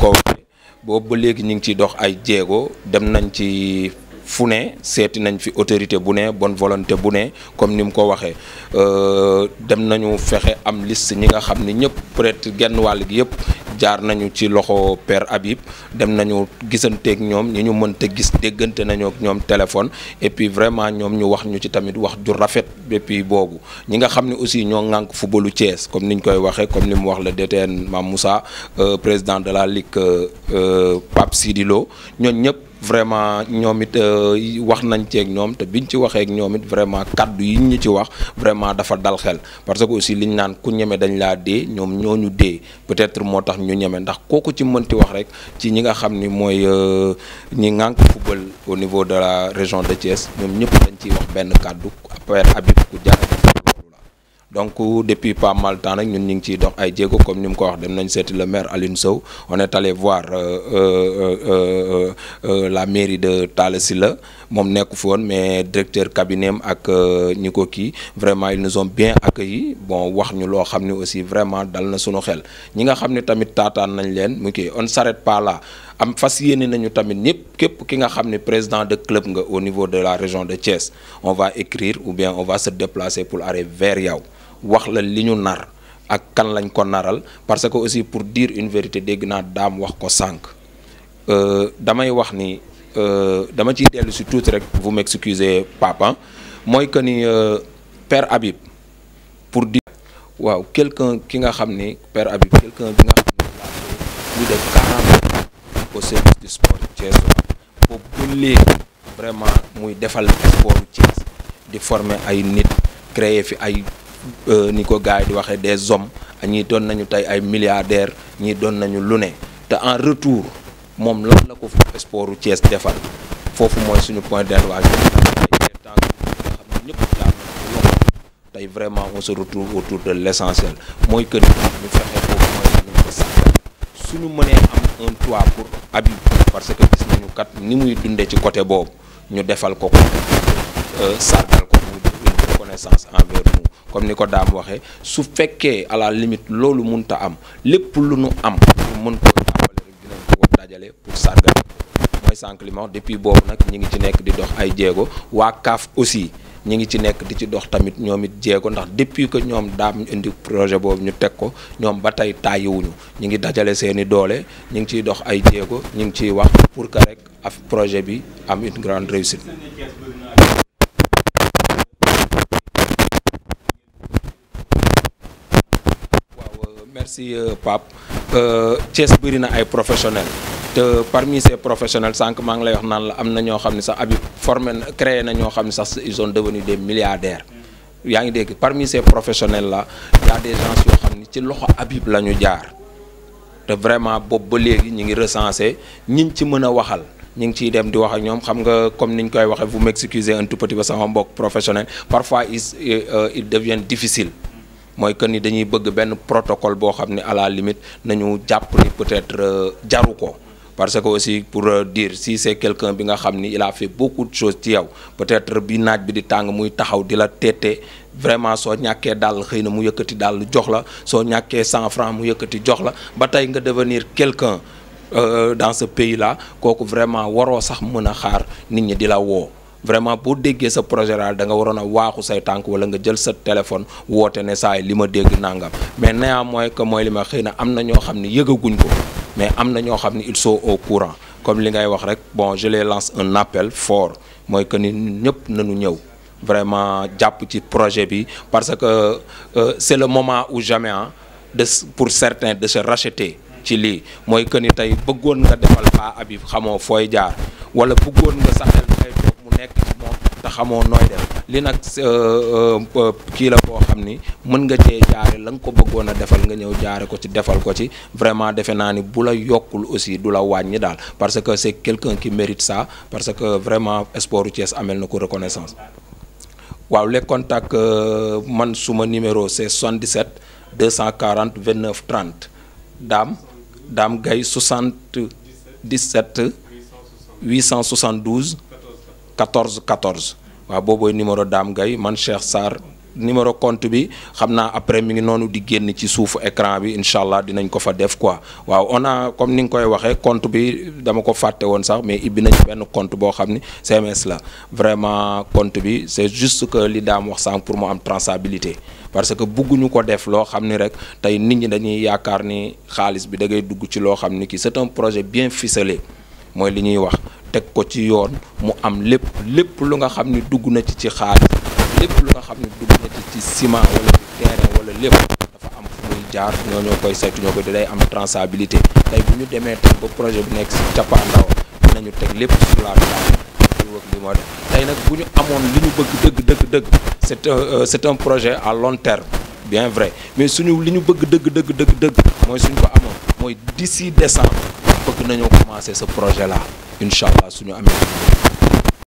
ko waxee boobu ba léegi ñu ngi ciy dox ay jéego dem nañ ci fu ne seeti nañ fi autorité bu ne bonne volonté bu ne comme ni mu ko waxee dem nañu fexe am liste ñi nga xam ni ñëpp peut-être genn wàll gi yëpp jaar nañu ci loxo père Habib dem nañu gisanteeg ñoom ñi ñu mënta gis déggante nañu ak ñoom téléphone et puis vraiment ñoom ñu wax ñu ci tamit wax ju rafet et puis boobu ñi nga xam ne aussi ñoo ŋànk footballu Thiès comme ni ñu koy waxee comme ni mu wax le DTN Mame Moussa président de la ligue Pape Sidi Lo ñooñu ñëpp. vraiment ñoom it wax nañ ceeg ñoom te biñ ci waxee ak ñoom it vraiment kaddu yi ñu ci wax vraiment dafa dal xel parce que aussi liñ naan ku ñeme dañ laa dee ñoom ñoo ñu dee peut-être moo tax ñu ñeme ndax kooku ci mënti wax rek ci ñi nga xam ni mooy ñi ngànk football au niveau de la région de Thiès ñoom ñëpp dañ ciy wax benn kaddu Père Habib ku jar donc depuis pas mal temps nag ñun ñu ngi ciy dox ay jéego comme ni mu ko wax dem nañ seeti le maire Aline Sow on est allé voir la mairie de Talla Sylla moom nekku fi woon mais directeur cabinet am ak ñi ko kii vraiment ils nous ont bien accueillis bon wax ñu loo xam ne aussi vraiment dal na suñu xel ñi nga xam ne tamit taataan nañ leen mu kii on s'arrête pas là am fas yéene nañu tamit ñëpp képp ki nga xam ne président de club nga au niveau de la région de Thiès on va écrire ou bien on va se déplacer pour aller vers yow wax la li ñu nar ak kan lañ ko naral parce que aussi pour dire une vérité dégg naa daam wax ko sànq damay wax ni dama ciy dellu si tuuti rek vous m'excusez papa mooy que ni père Habib pour dire waaw quelqu'un ki nga xam ni père Habib quelqu'un bi nga xam ni plus de 40 ans au service du sport Thiès boobu ba léegi vraiment muy defal sport Thiès di former ay nit créer fi ay ni ko gars yi di waxee des hommes ñii doon nañu tey ay milliardaires ñii doon nañu lu ne te en retour moom lan la ko sportu Thiès defal foofu mooy suñu point d'interrogation tey temps nga xam ne ñëpp jaar nañu loxo tey vraiment on se retrouve autour de l'essentiel mooy que ni ñu fexe foofu mooy nañ ko sàggal suñu mënee am un toit pour Habib parce que gis nañu kat ni muy dundee ci côté boobu ñu defal ko ko sargal ko muy une reconnaissance envers nous comme ni ko daam waxee su fekkee à la limite loolu mënta am lépp lu nu am ñu mën koo jàppale rek dinañ ko dajale pour sargal mooy sànq li ma wax depuis boobu nag ñi ngi ci nekk di dox ay jéego waa CAF aussi ñi ngi ci nekk di ci dox tamit ñoom it jéego ndax depuis que ñoom daam indi projet boobu ñu teg ko ñoom ba tey tàyyiwuñu ñi ngi dajale seeni doole ñi ngi ciy dox ay jéego ñi ngi ciy wax pour que rek af projet bi am une grande réussite waaw merci Pape Thiès bëri na ay professionnels te parmi ces professionnels sànq maa ngi lay wax naan la am na ñoo xam ne sax Habib formé na créé na ñoo xam ne sax ils sont devenus des milliardaires yaa ngi dégg parmi ces professionnels là y a des gens yoo xam ne ci loxo Habib la ñu jaar te vraiment boobu ba léegi ñu ngi recensé ñiñ ci mën a waxal ñu ngi ciy dem di wax ak ñoom xam nga comme niñ koy waxee vous m'excusez un tout petit peu sama mbokk professionnel parfois il il devient difficile mooy que ni dañuy bëgg benn protocole boo xam ne à la limite nañu jàpp ni peut-être jaru ko parce que aussi pour dire si c'est quelqu'un bi nga xam ni il a fait beaucoup de choses ci yow peut-être bi naaj bi di tàng muy taxaw di la teete vraiment soo ñàkkee daal xëy na mu yëkkati daal jox la soo ñàkkee cent francs mu yëkkati jox la ba tey nga devenir quelqu'un dans ce pays-là kooku vraiment waroo sax mën a xaar nit ñi di la woo vraiment boo déggee sa projet daal da nga waroon a waaxu say tànk wala nga jël sa téléphone woote ne saa yi li ma dégg nangam mais néanmoins que mooy li ma xëy na am na ñoo xam ne yëgaguñ ko mais am na ñoo xam ne ils sont au courant comme li ngay wax rek bon je les lance un appel fort mooy que ni ñëpp nañu ñëw vraiment jàpp ci projet bi parce que euh, c'est le moment ou jamais ah de pour certains de se racheter ci lii mooy que ni tey bëggoon nga defal Pa Habib xamoo fooy jaar wala bëggoon nga sa xel dafay toog mu nekk ci moom te xamoo nooy def li nag kii la boo xam ni mën nga cee jaare la nga ko bëggoon a defal nga ñëw jaare ko ci defal ko ci vraiment defe naa ni bu la yokkul aussi du la wàññi daal parce que c'est quelqu'un qui mérite ça parce que vraiment sport Thiès amel na ko reconnaissance waaw les contacts man suma numéro c'est 77 240 29 30 Dame Dame Gaye 77 872 14 14 waaw boobooy numéro Dame Gaye man Cheikh Sarr numéro compte bi xam naa après mi ngi noonu di génn ci suufu écran bi incha allah dinañ ko fa def quoi waaw on a comme ni nga koy waxee compte bi dama ko fàtte woon sax mais ibbi nañ benn compte boo xam ni CMS la vraiment compte bi c'est juste que li daam wax sànq pour mu am traçabilité parce que bugguñu ko def loo xam ni rek tey nit ñi dañuy yaakaar ni xaalis bi da ngay dugg ci loo xam ni ki c'est un projet bien ficelé mooy li ñuy wax teg ko ci yoon mu am lépp lépp lu nga xam ni dugg na ci ci xaalis lépp lu nga xam ni dugg na ci ci ciment wala ci terrain wala lépp dafa am fu muy jaar ñoo ñoo koy saytu ñoo koy day am traçabilité tey bu ñu demee tey ba projet bu nekk si cappaandaw dinañu teg lépp sur la table li wëg li moo def tey nag bu ñu amoon li ñu bëgg dëgg dëgg dëgg c'est un c'est un projet à long terme bien vrai mais suñu li ñu bëgg dëgg dëgg dëgg dëgg mooy suñ ko amoon mooy d'ici décembre bëgg nañoo commencer ce projet là incha allah suñu amee